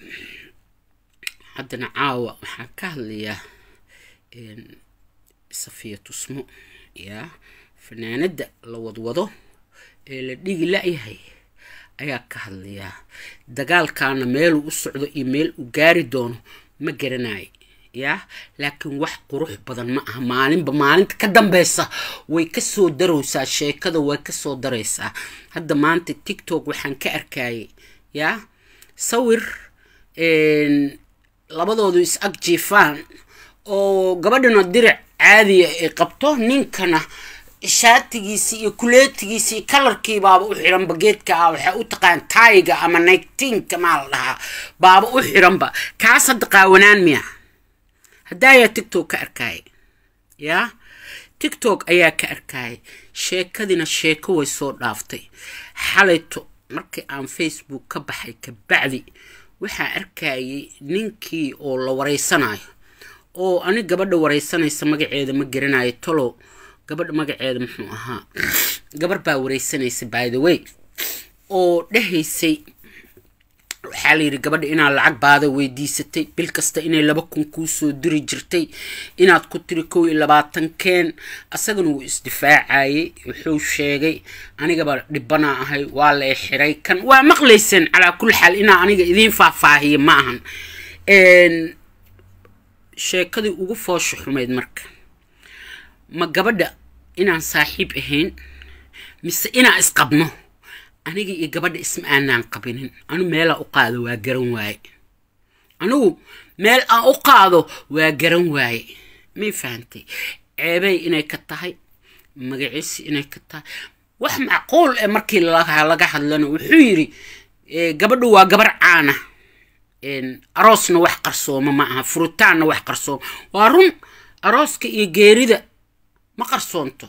haddana caawa waxaan ka hadlayaa safiya tusmo yaa fanaanadda la wadwado ee la dhigi la-yahay ayaa ka hadlayaa dagaalkaana meeluu u socdo iyo meel uu gaari doono ma garanayo yaa laakiin wax qurux badan ma aha maalinba maalinta ka dambeysa way kasoo daraysaa sheekada way kasoo daraysaa hadda maanta tictok waxaan ka arkayay yaa sawir labadoodu is ag jiifaan oo gabadhana diric caadiya ay qabto ninkana shaatigiisi iyo kuleetigiisi iyo kalarkii baaba u xiranba geedka ah waxay u taqaan taiga ama nigtinka maa la dhahaa baaba u xiranba kaas hadda qaawanaan miya hadaayaa tictok ka arkaya yaa tictok ayaa ka arkayay sheekadina sheeko way soo dhaaftay xalayto markii aan facebook ka baxay kabacdi waxaa arkayay ninkii oo la wareysanayo oo ani gabadha wareysanaysa magaceeda ma garanayo tolow gabadha magaceeda muxuu ahaa gabar baa wareysanaysa by the way oo dhahaysay waxaa layidhi gabadha inaad lacag baada weydiisatay bil kasta inay laba kun kuu soo diri jirtay inaad ku tiri kow iyo labaatan keen asagana wuu isdifaacayay wuxuu sheegay anigaba dhibbanaa ahay waa la xiray kan waa maqlayseen calaa kulli xaal inaa aniga idiin faahfaahiya ma ahan sheekadii ugu foosha xumayd marka ma gabadha inaan saaxiib ahayn mise inaan isqabno aniga iyo gabadha isma aanaan qabinin anu meelaa u qaado waa garan waaye anigu meel aan u qaado waa garan waaye may fahantay ceebey inay ka tahay magaciisi inay ka tahay wax macquul eh markii laga hadlana wuxuu yidhi gabadhu waa gabar caana aroosna wax qarsooma ma aha furitaanna wax qarsooma waa run arooska iyo geerida ma qarsoonto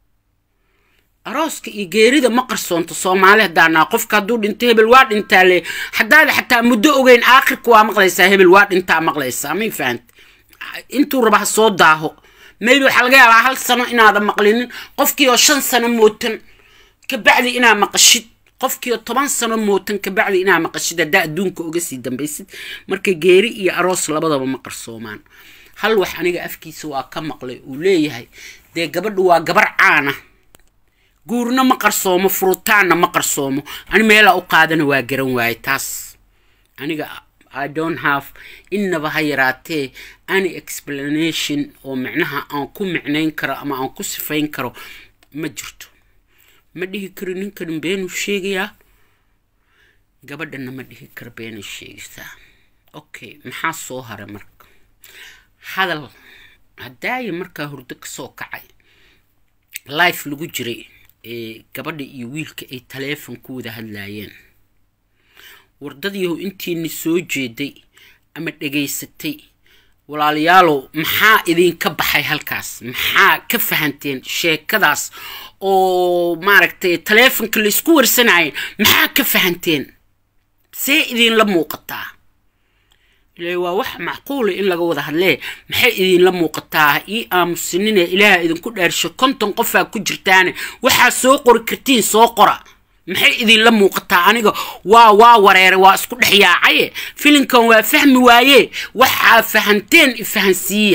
arooska iyo geerida ma qarsoonto soomaali haddaanaa qofka hadduu dhinto hebel waa dhintaa le haddaada xataa muddo ogeyn aakhirka waa maqlaysaa hebel waa dhintaa maqlaysaa may fahanta intuu raba ha soo daaho maybe waxaa laga yaabaa hal sano inaadan maqlinin qofkii oo shan sano mootan kabacdi inaa maqashid qofkii oo toban sano mootan kabacdi inaa maqashid haddaa adduunka uga sii dambaysid marka geeri iyo aroos labadaba ma qarsoomaan hal wax aniga afkiisa waa ka maqlay uu leeyahay dee gabadhu waa gabar caana guurna ma qarsoomo furutaanna ma qarsoomo ani meelaa u qaadana waa garan waaye taas aniga i don't have innaba ha yaraatee any explanation oo micnaha aan ku micnayn karo ama aan ku sifayn karo ma jirto ma dhihi karo ninkan beenuu sheegayaa gabadhana ma dhihi karo beenay sheegaysaa okay maxaa soo haray marka hadal haddaaya markaa hurdo kasoo kacay life lagu jiray ee gabadha iyo wiilka ay taleefon ku wada hadlaayeen wardadiihu intiina soo jeeday ama dhegaysatay walaalayaalow maxaa idinka baxay halkaas maxaa ka fahanteen sheekadaas oo maaragtay taleefonka laysku warsanayay maxaa ka fahanteen see idinla muuqataa ile waa wax macquula in laga wada hadlee maxay idinla muuqataa ii aamusinine ilaaha idinku dhaarsho konton qofaa ku jirtaane waxaa soo qori kartiin soo qora maxay idinla muuqataa aniga waa waa wareeray waa isku dhex yaacaye filinkan waa fahmi waaye waxaa fahanteen ifahansiiya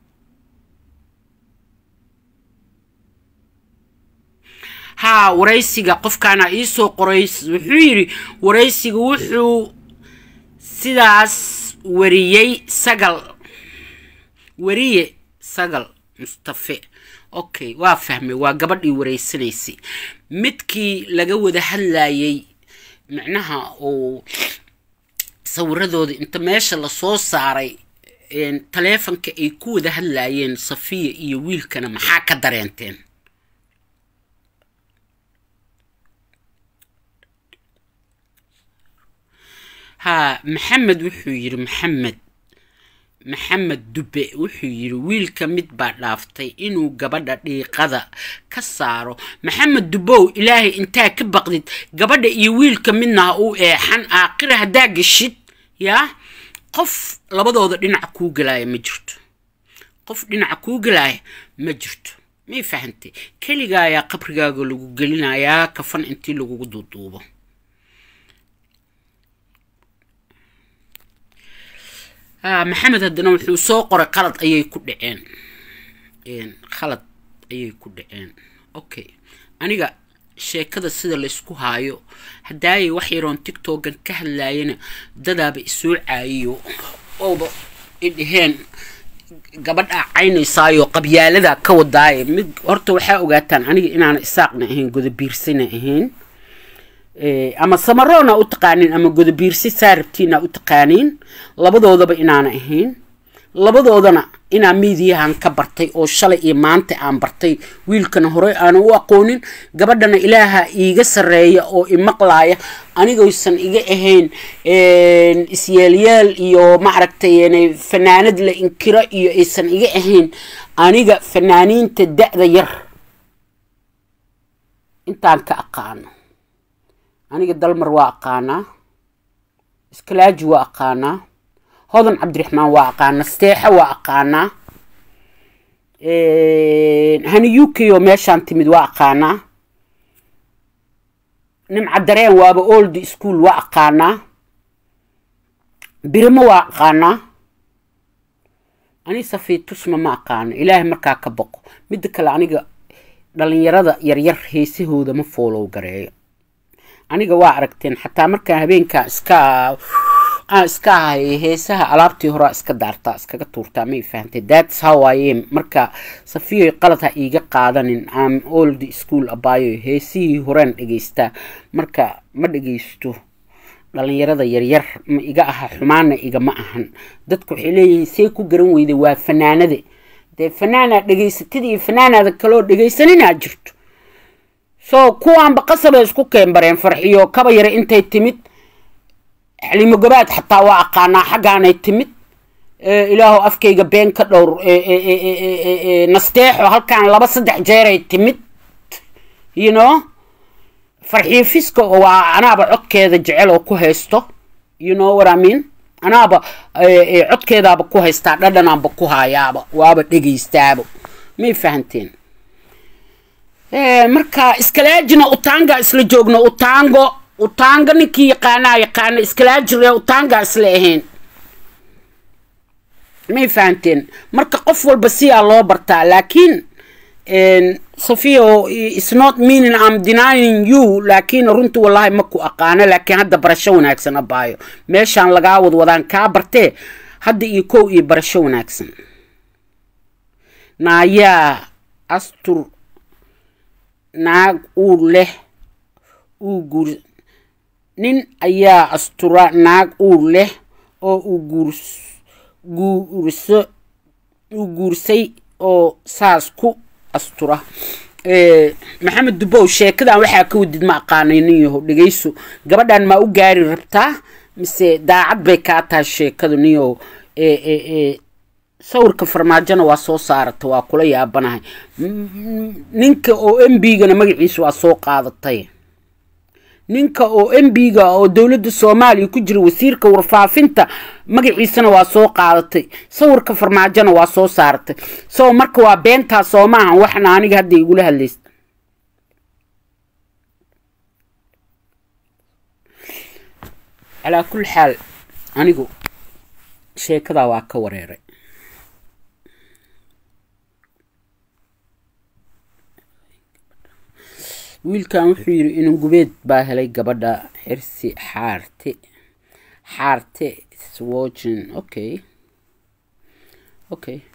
haa waraysiga qofkaana iisoo qoray wuxuu yidhi waraysiga wuxuu sidaas wariyey sagal wariye sagal mustafe okay waa fahmay waa gabadhii wareysanaysay midkii laga wada hadlayay micnaha uu sawiradooda inta meesha lasoo saaray taleefonka ay ku wada hadlayeen safiya iyo wiilkana maxaa ka dareenteen haa maxamed wuxuu yidhi maxamed maxamed dube wuxuu yidhi wiilka mid baa dhaaftay inuu gabadha dhiiqada ka saaro maxamed dubow ilaahay intaa ka baqdid gabadha iyo wiilka midna ha uu eexan aakhira haddaa geshid yaa qof labadooda dhinaca kuu gelaaya ma jirto qof dhinaca kuu gelaaya ma jirto may fahantay keligaa ayaa qabrigaaga lagu gelinayaa kafan intii lagugu duuduubo maxamed haddana wuxuu soo qoray qalad ayay ku dhaceen khalad ayay ku dhaceen okay aniga sheekada sida laysku haayo haddaayay wax yaroon tictokan ka hadlaayana dadaaba isoo caayiyo ooba idhaheen gabadhaa caynaysaayo qabyaaladaa ka wadaaye mid horta waxaa ogaataan aniga inaana isaaqna ahayn godobiirsana ahayn ama samaroona u taqaaniin ama godobiirsi saarabtiina u taqaaniin labadoodaba inaana ahayn labadoodana inaa miidiyahan ka bartay oo shalay iyo maanta aan bartay wiilkana horey aana u aqoonin gabadhana ilaaha iiga sareeya oo imaqlaaya anigaysan iga ahayn isyeelyaal iyo maaragtay fanaanad la inkiro iyo aysan iga ahayn aniga fanaaniinta da-da yar intaan ka aqaano aniga dalmar waa aqaanaa iskalaaji waa aqaanaa hodan cabdiraxmaan waa aqaanaa steexa waa aqaanaa hani u k oo meeshaan timid waa aqaanaa nimca dareen waaba old school waa aqaanaa birimo waa aqaanaa ani safiitusma ma aqaano ilaahay markaa ka boqo midda kale aniga dhalinyarada yaryar heesahooda ma foolow gareeyo aniga waa aragteen xataa markaan habeenkaa iska aan iska ahay heesaha alaabtii horaa iska daartaa iskaga tuurtaa may fahantay that's how I am marka safiyo qalad ha iiga qaadanin am old school abaayo heesihii horeen dhegeystaa marka ma dhegeysto dhalinyarada yaryar ma iga aha xumaana igama ahan dadku waxay leeyihiin see ku garan weyday waa fanaanade dee fanaanaad dhegeysatid iyo fanaanaada kaloo dhegeysaninaa jirto so kuwaanba qasabay isku keenbareen farxiyo kaba yara intay timid xalimo gabaad xataa waa aqaanaa xaggaanay timid ilaahu afkayga been ka dhowr nasteexo halkaan laba saddex jeeray timid you know farxiyo fiska oo waa anaaba codkeeda jecel oo ku haysto you know what I mean anaaba codkeedaaba ku haystaa dhadhanaanba ku haayaaba waaba dhegaystaaba may fahanteen marka iskalaajina utaanga isla joogno utaango utaanga ninkii yaqaanaa yaqaana iskalaajire utaanga isla ahayn may fahanteen marka qof walba siyaa loo bartaa laakiin safio is not meaning am denying you laakiin runtii wallahi ma ku aqaano laakiin hadda barasho wanaagsan abaayo meeshaan lagaa wadwadaan kaa bartee hadda iyo kow iyo barasho wanaagsan naayaa astur naag uur leh uu guur nin ayaa astura naag uur leh oo uu guurs guurso uu guursay oo saas ku astura maxamed dubow sheekadan waxaa ka wadid ma aqaanay nin yaho dhegeyso gabadhan maa u gaari rabtaa mise daacad bay kaa tahay sheekadu nin yaho sawirka farmaajona waa soo saarata waa kula yaabanahay ninka oo m b-gana magaciisa waa soo qaadatay ninka oo m b-ga oo dowladda soomaaliya ku jira wasiirka warfaafinta magaciisana waa soo qaadatay sawirka farmaajona waa soo saaratay so marka waa beentaa soo maahan waxna aniga hadda igula hadlaysta calaa kulli xaal anigu sheekadaa waa ka wareeray wiilkan wuxuu yidhi inan gubeed baa helay gabadha xirsi xaarte xaarte swogin okay okay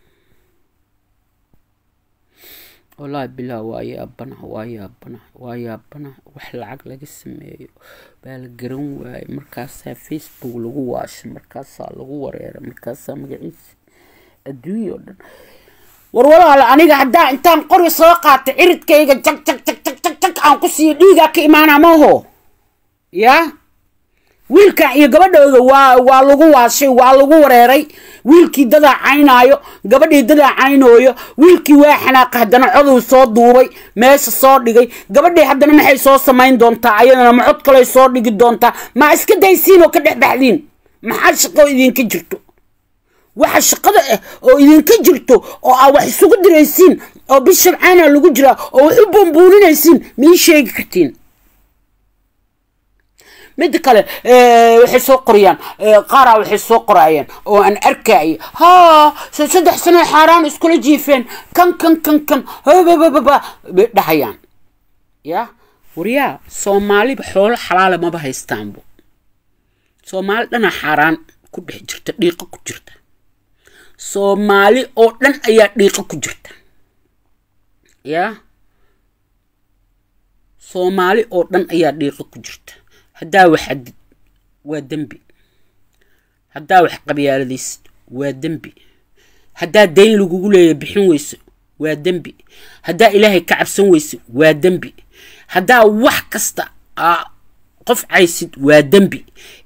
wallaahi bilaa waa yaabana waa yaabana waa yaabana wax lacag laga sameeyo baa la garan waayay markaasaa facebook lagu waashay markaasaa lagu wareeray markaasaa magaciisa adduunya oo dhan war walaal aniga haddaa intaan qori soo qaata ciridkayga jag jag jag jag jag jag aan ku siiyo dhiigaa ka imaana maaho yaa wiilkan iyo gabadhooda waa waa lagu waashay waa lagu wareeray wiilkii dadaa caynaayo gabadhii dadaa caynooyo wiilkii waa xanaaqa haddana coduu soo duubay meesha soo dhigay gabadhii haddana maxay soo samayn doontaa ayadana ma cod kaley soo dhigi doontaa ma iska daysiin oo ka dhex baxdiin maxaa shaqo idinka jirto waxa shaqada ah oo idinka jirto oo aa wax isugu diraysiin oo bishabcaana lagu jiraa oo wax u buunbuuninaysiin mii sheegi kartiin midda kale waxay soo qorayaan qaaraa waxay soo qoraayeen oo aan arkaayo ha saddex sano xaaraan iskula jiifeen kan kan kan kan babababa bay dhahayaan ya waryaa soomaaliba xoolo xalaala maba haystaanbo soomaali dhana xaaraan ku dhex jirta dhiiqo ku jirta soomaali oo dhan ayaa dhiiqo ku jirta yaa soomaali oo dhan ayaa dhiiqo ku jirta haddaa wax xadid waa dembi haddaa wax qabyaaladaysid waa dembi haddaa dayn lagugu leeya bixin weyso waa dembi haddaa ilaahay ka cabsan weyso waa dembi haddaa wax kasta qof caysid waa dembi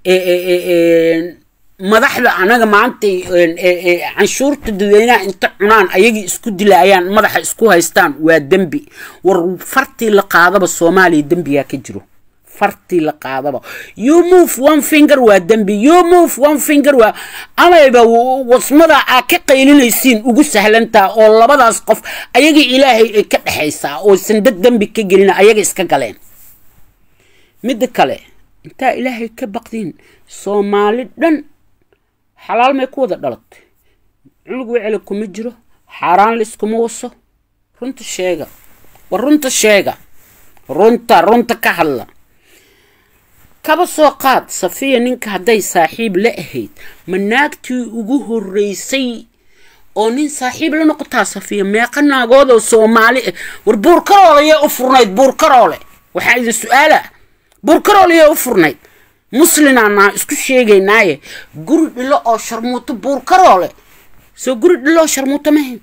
madaxda anaga maanta canshuurta dadweynaha inta cunaan ayagii isku dilaayaan madaxa isku haystaan waa dembi war fartii la qaadaba soomaaliya dembigaa ka jiro fartii la qaadaba you move one finger waa dembi you move one finger waa amayba wasmada aa ka qaylinaysiin ugu sahlantaa oo labadaas qof ayagii ilaahay ay ka dhexaysaa oo sandad dembi ka gelina ayaga iska galeen midda kale intaa ilaahay ka baqdiin soomaali dhan xalaal may ku wada dhalatay cunug wecela kuma jiro xaaraan layskuma waso runta sheega war runta sheega runta runta ka hadla kaba soo qaad safiya ninka hadday saaxiib la ahayd ma naagtii ugu horreysay oo nin saaxiib la noqotaa safiya meeqa naagoodoo soomaali ah war buurkaroole yee u furnayd buurkaroole waxaa idin su-aala buurkaroole yee u furnayd muslinaa isku sheegaynaaye guri dhilo oo sharmuuto buurkaroole soo guri dhilo oo sharmuuto mahayn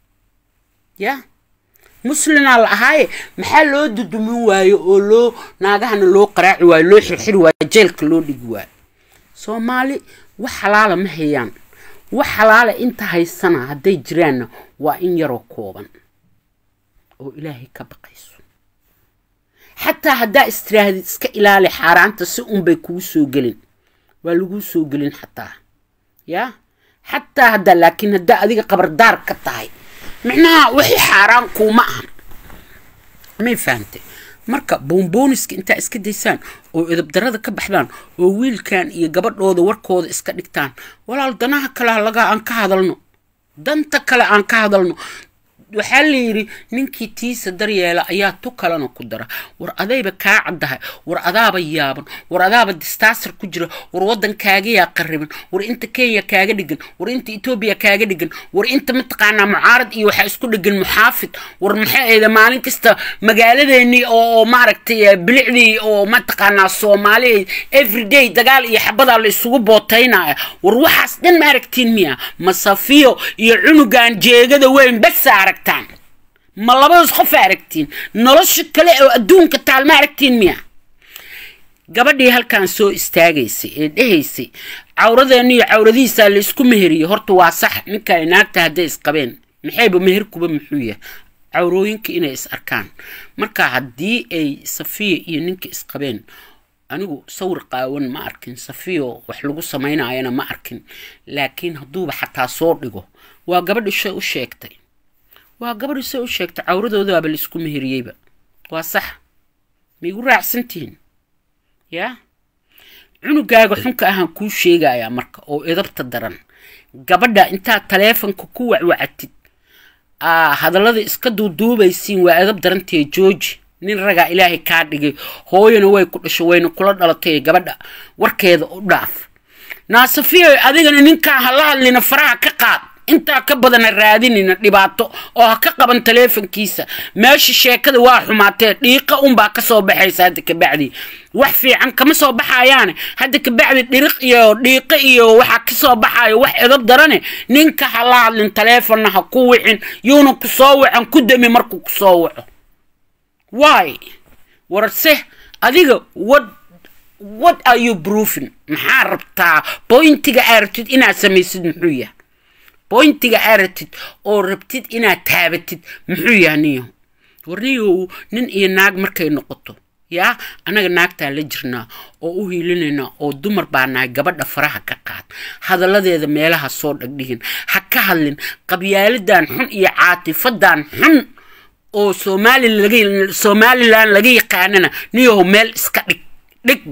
ya muslinaa la ahaaye maxaa loo dudumin waayo oo loo naagahana loo qaraaci waayo loo xirxiri waayo jeelka loo dhigi waayo soomaali wax xalaala ma hayaan wax xalaala inta haysana hadday jiraanna waa in yaroo kooban oo ilaahay ka baqayso xataa haddaa istiraahadid iska ilaali xaaraanta si unbay kugu soo gelin waa laguu soo gelin xataa yaa xataa haddaa laakiin haddaa adiga qabardaar ka tahay micnaha wixii xaaraan kuuma ahan may fahamtay marka boonbooniska intaa iska daysaan oo edabdarada ka baxdaan oo wiilkan iyo gabadhooda warkooda iska dhigtaan walaal danaha kale laga aan ka hadalno danta kale aan ka hadalno waxaa la yidhi ninkii tiisa daryeela ayaa tu kalena ku dara war adayba kaa caddahay war adaaba yaaban war adaaba distaasar ku jira war waddankaagayaa qariban war inta kenya kaaga dhigan war inta etoobiya kaaga dhigan war inta mataqaanaa mucaarad iyo waxaa isku dhigan muxaafid war maxay ahayda maalin kasta magaaladeennii oo maaragtay bilicdii oo mataqaanaa soomaali everyday dagaal iyo xabadaa la isugu bootaynaya war waxaas dhan ma aragtiin miya masafiyo iyo cunugan jeegada weyn basa arag ma labadaas qof aragtiin nolosha kale oo adduunka taal ma aragtiin miya gabadhii halkan soo istaagaysay ee dhehaysay cawradeenna iyo cawradihiisaa la isku meheriyey horta waa sax ninka ay naagta hadday isqabeen maxayba meherkuba muxuu yahay cawrooyinka inay is arkaan marka haddii ay safiya iyo ninka isqabeen anigu sawir qaawan ma arkin safiyo wax lagu samaynayana ma arkin laakiin hadduuba xataa soo dhigo waa gabadhi shay u sheegtay waa gabadhi say u sheegtay cawradoodaaba la isku meheriyeyba waa sax maigu raacsantihiin yaa cunugaaga xunka ahaan kuu sheegayaa marka oo edabta daran gabadha intaad taleefonka ku wacwacatid hadallada iska duuduubaysiin waa edab darantee jooji nin ragaa ilaahay kaa dhigay hooyana way ku dhasho wayna kula dhalatay gabadha warkeeda u dhaaf naasafiyo adigana ninkaa ha la hadlina faraha ka qaad intaa ka badana raadinina dhibaato oo ha ka qaban taleefonkiisa meesha sheekada waa xumaatee dhiiqa unbaa kasoo baxaysa hadda kabacdi wax fiican kama soo baxayaane hadda kabacdi dhiriq iyo dhiiqo iyo waxaa kasoo baxayo wax edab darane ninka ha la hadlin taleefonna ha ku wicin yuuna ku soo wacan ku dami markuu kusoo waco waay warse adiga wad what are you proofing maxaa rabtaa bointiga aa rabtid inaad samaysid muxuu yahay bointiga aa rabtid oo rabtid inaad taabatid muxuu yahay niyo warniyow nin iyo naag markay noqoto yaa annaga naagtaa la jirnaa oo u hiilinaynaa oo dumar baa nahay gabadha faraha ka qaad hadalladeeda meelaha soo dhagdhigin ha ka hadlin qabyaaladan xun iyo caatifadan xun oo somalilan laga yaqaanana niyow meel iska dhig dhig meel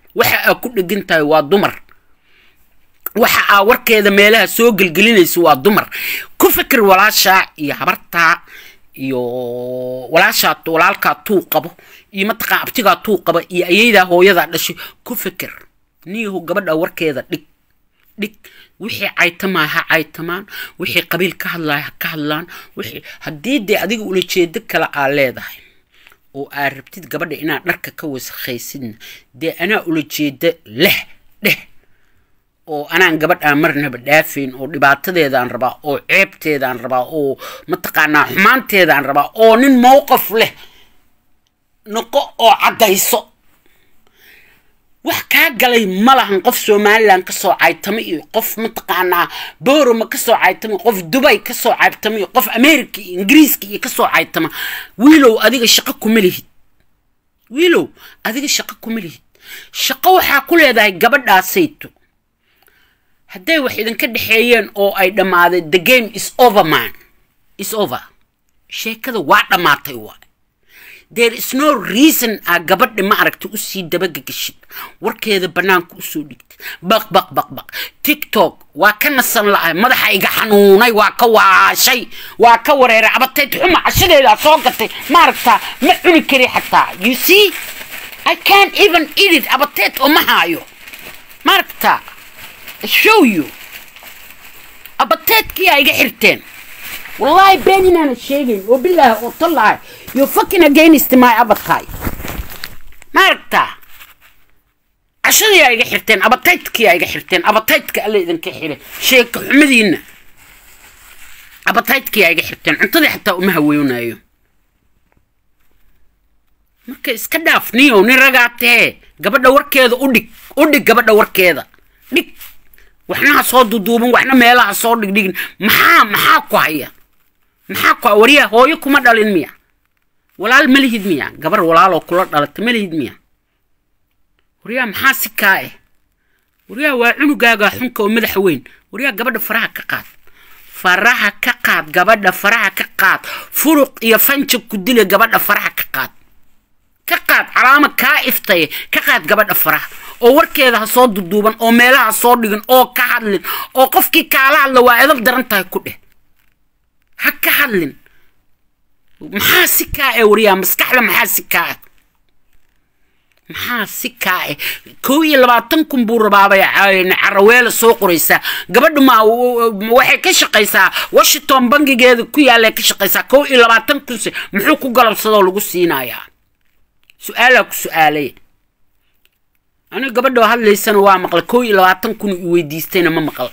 waxa aa ku dhegan tahay waa dumar waxa aa warkeeda meelaha soo gelgelinaysa waa dumar ku fikir walaashaa iyo habartaa iyo walaashaa walaalkaa tuu qabo iyo mataqaan abtigaa tuu qaba iyo ayaydaa hooyadaa dhashay ku fikir niyahu gabadha warkeeda dhig dhig wixii caytamaa ha caytamaan wixii qabiil ka hadlaya ha ka hadlaan wixii haddii dee adiga ulajeedo kale aa leedahay oo aa rabtid gabadha inaad dharka ka wasakhaysidna dee anaa ulajeeda leh dheh oo anaan gabadhaan marnaba dhaafayn oo dhibaatadeedaan rabaa oo ceebteedaan rabaa oo mataqaanaa xumaanteedaan rabaa oo nin mowqaf leh noqo oo caddayso wax kaa galay ma lahan qof somalilan kasoo caytama iyo qof mataqaanaa boroma kasoo caytama qof dubay kasoo caytama iyo qof america iyo ingiriiska iyo kasoo caytama wiilow adiga shaqo kuma lihid wiilow adiga shaqo kuma lihid shaqo waxaa ku leedahay gabadhaasayto hadday wax idinka dhexeeyeen oo ay dhammaaday the game is over man is over sheekada waa dhammaatay waay there is no reason aa gabadha ma aragta usii dabagagashid warkeeda bannaanka usoo dhigtid baq baq baq baq tiktok waa ka nasan la-ay madaxa iga xanuunay waa ka waashay waa ka wareeray abateed xuma cashadeedaa soo gatay ma aragtaa ma cuni kari xataa you see i can't even eat it abateed oo ma haayo ma aragtaa show you abateedkii aa iga xirteen wallahi been inaana sheegayn oo bilaahi oo tallahay you fucking against my abatay ma aragtaa cashadii aa iga xirteen abateydkii aa iga xirteen abateydka alla idinka xire sheeka xumadiina abateydkii aa iga xirteen cuntadii xataa uma haweynayo marka iska dhaaf niyow nin ragaa tahee gabadha warkeeda u dhig u dhig gabadha warkeeda dhig waxna ha soo duduuban waxna meelaha soo dhigdhigin maxaa maxaa ku haya maxaa ku waryaa hooyo kuma dhalin miya walaal ma lihid miya gabar walaaloo kula dhalata ma lihid miya waryaa maxaa si kaa eh waryaa waa cunugaaga xunka oo madaxa weyn waryaa gabadha faraha ka qaad faraha ka qaad gabadha faraha ka qaad furuq iyo fanja ku dila gabadha faraha ka qaad ka qaad calaama kaa iftaye ka qaad gabadha faraha oo warkeeda ha soo duduuban oo meelaha soo dhigin oo ka hadlin oo qofkii kaala hadla waa edab daran tahay ku dheh ha ka hadlin maxaa si kaa e waryaa maskaxda maxaa si kaa ah maxaa si kaa eh kow iyo labaatan kun buu rabaabay caraweela soo qoraysaa gabadha ma waxay ka shaqaysaa washington bangigeeda ku yaallay ka shaqaysaa kow iyo labaatan kunse muxuu ku galabsadoo lagu siinayaa su-aalaa ku su-aalay aniga gabadhoo hadlaysana waa maqla kow iyo labaatan kun i weydiistayna ma maqal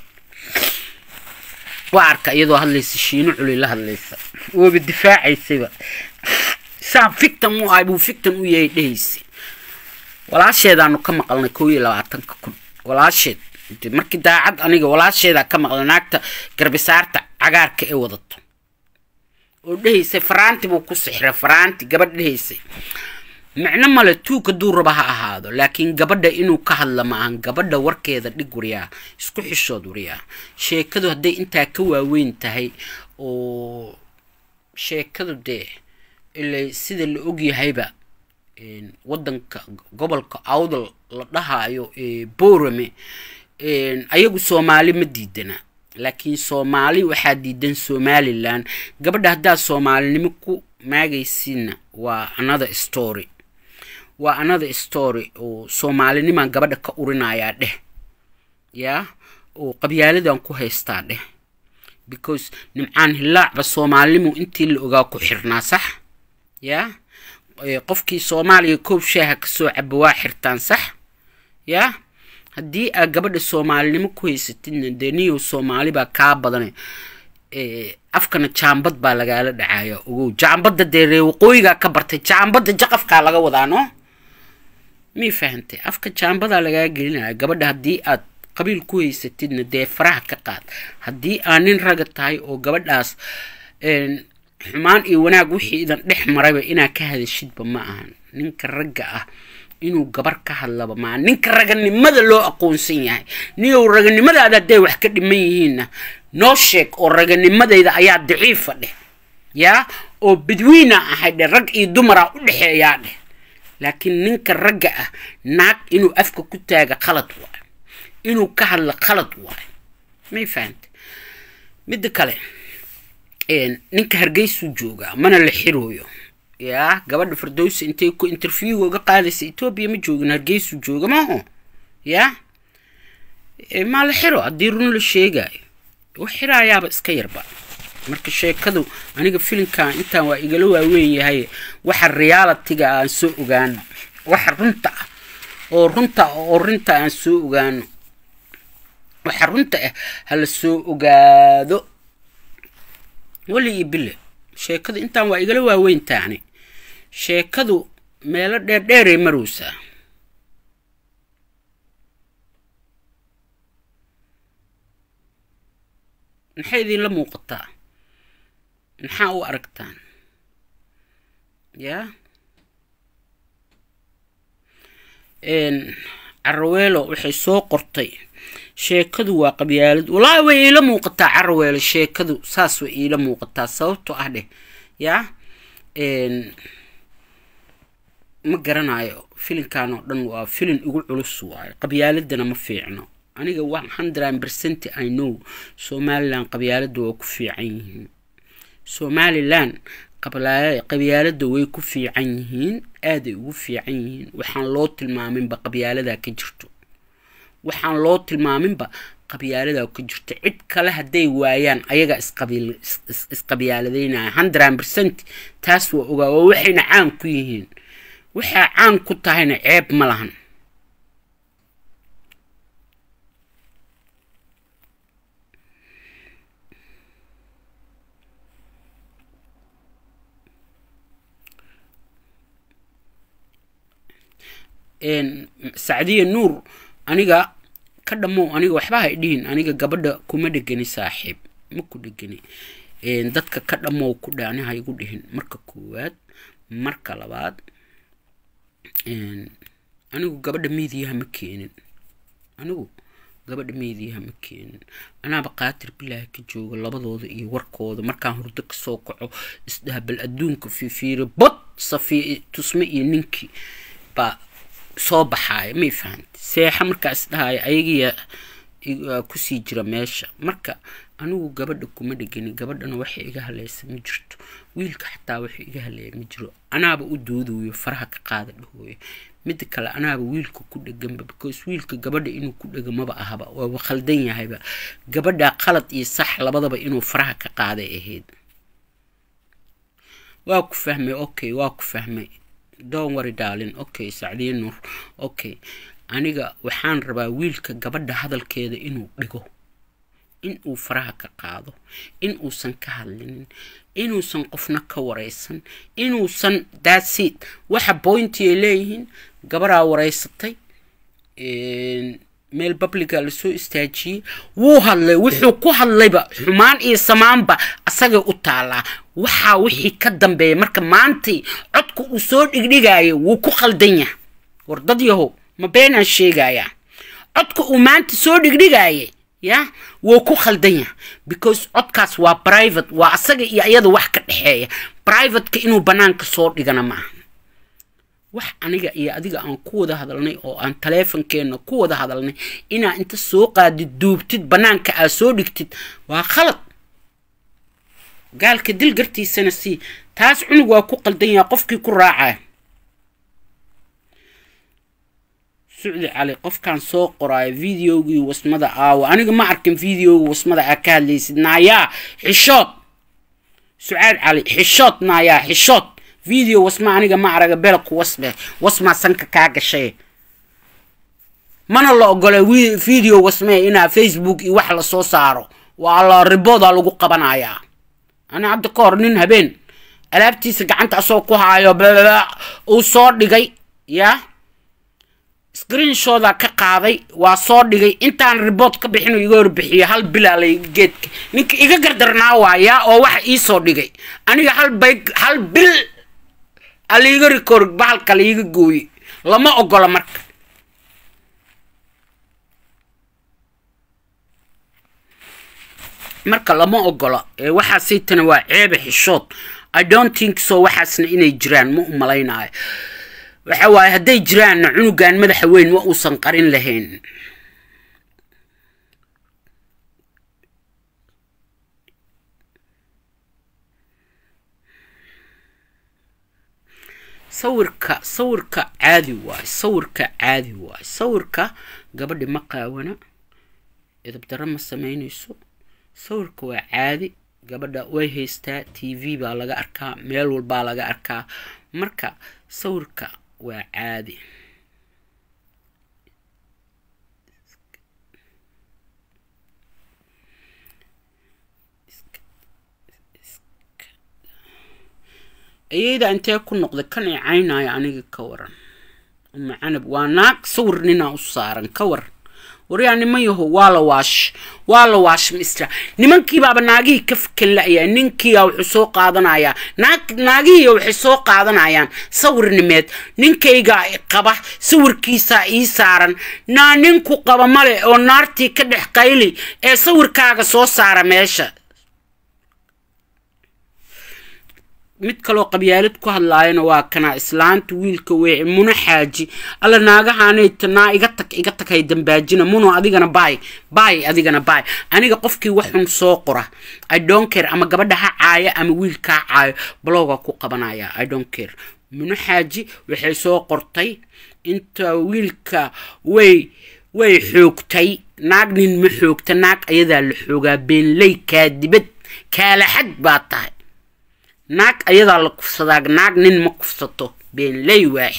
waa arka iyadoo hadlaysa shiino culi la hadlaysa wooba difaacaysayba saan fictan u ahay buu fictan u yahay dhehaysa walaasheedaanu ka maqalnay kow iyo labaatanka kun walaasheed markii daacad aniga walaasheedaa ka maqlay naagta garbisaarta cagaarka ee wadato oo dhehaysay faraanti buu ku sixray faraanti gabadh dhehaysay micno male tuuka duu raba ha ahaado laakiin gabadha inuu ka hadla maahan gabadha warkeeda dhig waryaa isku xishood waryaa sheekadu hadday intaa ka waaweyn tahay oo sheekadu dee ilay sida la ogyahayba wadanka gobolka awdal la dhahaayo borame ayagu soomaali ma diidana laakiin soomaali waxaa diidan somalilan gabadha haddaad soomaalinimo ku maagaysiinna waa another story waa another story oo soomaalinimaan gabadha ka urinayaa dheh yaa oo qabyaaladan ku haystaa dheh because nimcaan hilaacba soomaalinimu intii la ogaa ku xirnaa sax yaa qofkii soomaaliya koob shaaha kasoo caba waa xirtaan sax yaa haddii aad gabadha soomaalinimo ku haysatidna dee niyow soomaali baa kaa badane afkana jaambad baa lagaala dhacaya ogow jaambadda dee ree waqooyigaa ka bartay jaambadda jaqafkaa laga wadaa no mii fahantay afka jaambadaa lagaa gelinaya gabadha haddii aad qabiil ku haysatidna dee faraha ka qaad haddii aad nin raga tahay oo gabadhaas xumaan iyo wanaag wixii idan dhex marayba inaa ka hadashidba ma ahan ninka ragga ah inuu gabar ka hadlaba maa ninka raganimada loo aqoonsan yahay niyow raganimadaada hadday wax ka dhiman yihiinna noo sheeg oo raganimadayda ayaa daciifa dheh yaa oo badwiina ahay dheh rag iyo dumara u dhexeeyaa dheh laakiin ninka ragga ah naag inuu afka ku taaga qalad waayo inuu ka hadlo qalad waayo may fahante midda kale ninka hargeysuu joogaa mana la xirooyo yaa gabadha fardowsa intay ku interviewga uga qaadaysa etoobiya ma joogin hargeysuu jooga maaho yaa maa la xiro haddii run la sheegaayo wax xiraayaaba iska yarba marka sheekadu aniga filimkan intaan waa igala waaweyn yahay waxa realitiga aan soo ogaano waxa runta ah oo runta oo runta aan soo ogaano waxa runta ah hala soo ogaado weli iyo bille sheekadu intaan waa igala waaweyn taani sheekadu meelo dheerdheeray marowsaa maxay idinla muuqataa maxaa u aragtaan yaa caraweelo waxay soo qortay sheekadu waa qabyaalad wallaahi way iila muuqataa caraweelo sheekadu saas way iila muuqataa sababtoo ah dheh yaa ma garanayo filinkan oo dhan waa filin igu culus waayo qabyaaladana ma fiicno aniga one hundred percent i know somalilan qabyaalada waa ku fiican yihiin somalilan qabyaalada way ku fiican yihiin aaday ugu fiican yihiin waxaan loo tilmaaminba qabyaaladaa ka jirto waxaan loo tilmaaminba qabyaaladaa ka jirto cid kale hadday waayaan ayaga isqabyaaladeynaya hundred percent taas waa ogaa oo waxayna caan ku yihiin waxaa caan ku tahayna ceeb ma lahan sacdiya nuur aniga ka dhammow aniga waxba hay dhihin aniga gabadha kuma dhegani saaxiib ma ku dhegani dadka ka dhammow ku dhe ani ha igu dhihin marka koowaad marka labaad anigu gabadha miidiyaha ma keenin anigu gabadha meediyaha ma keenin anaaba qaatir bilaahi ka jooga labadooda iyo warkooda markaan hurdo kasoo kaco isdhahabal adduunka fiifiiri bod safiya tusme iyo ninkii baa soo baxaaya may fahanta seexa markaa isdhahaya ayagiya kusii jira meesha marka anigu gabadha kuma dhegani gabadhana waxay iga haleysa ma jirto wiilka xataa waxay iga haleeya ma jiro anaaba u doodayo faraha ka qaada dhahooyo midda kale anaaba wiilka ku dheganba because wiilka gabadha inuu ku dhega maba ahaba waaba khaldan yahayba gabadha qalad iyo sax labadaba inuu faraha ka qaaday ahayd waa ku fahmay okay waa ku fahmay don wari daalin okay sacdiye nuur okay aniga waxaan rabaa wiilka gabadha hadalkeeda inuu dhigo in uu faraha ka qaado in uusan ka hadlinin inuusan qofna ka wareysan inuusan daasiid waxa boynti ay leeyihiin gabaraa wareysatay meel babliga lasoo istaajiyey wuu hadlay wuxuu ku hadlayba xumaan iyo samaanba asagay u taalaa waxaa wixii ka dambeeya marka maantay codka uu soo dhigdhigayo wuu ku khaldan yahay war dad yahow ma beenaan sheegayaa codka uu maanta soo dhigdhigayay ya wuu ku khaldan yahay because codkaas waa private waa asaga iyo iyada wax ka dhexeeya privateka inuu banaanka soo dhigana maaha wax aniga iyo adiga aan ku wada hadalnay oo aan taleefonkeenna ku wada hadalnay inaa inta soo qaadid duubtid banaanka aad soo dhigtid waa khalad gaalka dil gartiisana sii taas cunug waa ku qaldan yahay qofkii ku raacaya sucdi cali qofkaan soo qoraayo videogii wasmada aawa aniga ma arkin videogii wasmada aa ka hadlaysid naayaa xishood sucaad cali xishood naayaa xishood video wasma aniga ma araga belku wasbe wasmaa sanka kaa gashay mana la ogola video wasmee inaa facebook iyo wax lasoo saaro waa la ribooda lagu qabanayaa ani hadda ka hor nin habeen alaabtiisa gacanta asoo ku haayo uu soo dhigay yaa screenshoda ka qaaday waa soo dhigay intaan ribood ka bixin iga horbixiyo hal bilaalay geedka ninka iga gardarnaa waayaa oo waxa iisoo dhigay aniga hal bay hal bil aliiga rikoor bahalka laiga gooye lama ogola marka marka lama ogola waxaasaytana waa ceebe xishood i don't think so waxaasna inay jiraan ma u malaynayo waxa waaye hadday jiraanna cunugan madaxa weyn ma uusan qarin lahayn sawirka sawirka caadi waaye sawirka caadi waaye sawirka gabadhi ma qaawana edabdaro ma samaynayso sawirka waa caadi gabadha way haystaa t v baa laga arkaa meel walbaa laga arkaa marka sawirka waa caadi ayayda intee ku noqday kan i caynaayo aniga ka waran uma canab waa naag sawir ninaa u saaran ka waran waryaa niman yaho waa la waash waa la waash mistra nimankiibaaba naagihii ka fikan la-yaa ninkiia wuxuu soo qaadanayaa naag naagihii waxay soo qaadanayaan sawirnimeed ninkaygaa qaba sawirkiisaa ii saaran naa ninku qaba male oo naartii ka dhex qayli ee sawirkaaga soo saara meesha mid kaloo qabyaalad ku hadlaayana waa kana islaanta wiilka weece muno xaaji alla naagahaanayta naa iga tag iga tag hay dambaajina muno adigana baay baay adigana baay aniga qofkii waxun soo qora i don't care ama gabadha ha caayo ama wiilka ha caayo bloga ku qabanaya i don't care muno xaaji waxay soo qortay inta wiilka way way xoogtay naag nin ma xoogta naag ayadaa la xoogaa beenley kaadibad kaalaxad baa tahay naag ayadaa la kufsadaa naag nin ma kufsato beenley waax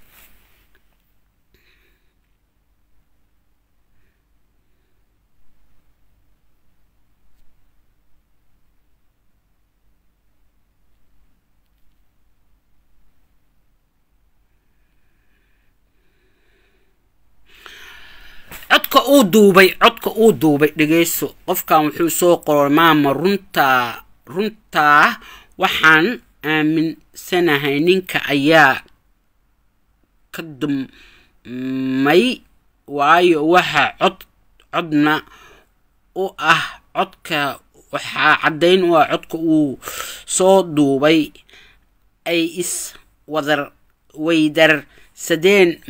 codka uu duubay codka uu duubay dhegeyso qofkan wuxuu soo qoray maama runtaa runtaa waxaan aaminsanahay ninka ayaa ka dumay waayo waxa cod codna u ah codka waxaa caddayn u ah codka uu soo duubay ay is wadar weydarsadeen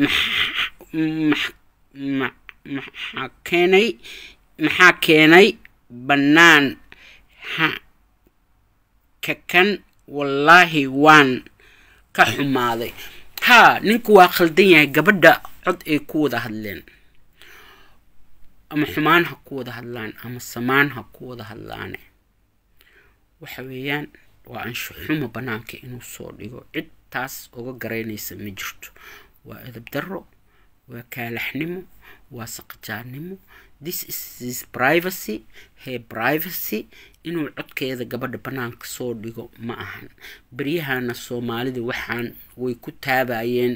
maxaa keenay maxaa keenay bannaan kan wallaahi waan ka xumaaday haa ninku waa khaldan yahay gabadha cod ay ku wada hadleen ama xumaan ha ku wada hadlaan ama samaan ha ku wada hadlaane waxa weeyaan waa anshuxumo bannaanka inuu soo dhigo cid taas uga garaynaysa ma jirto waa edab darro waa kaalaxnimo waa saqajaannimo this is his privacy her privacy inuu codkeeda gabadha bannaanka soo dhigo ma ahan beryahana soomaalida waxaan way ku taabayeen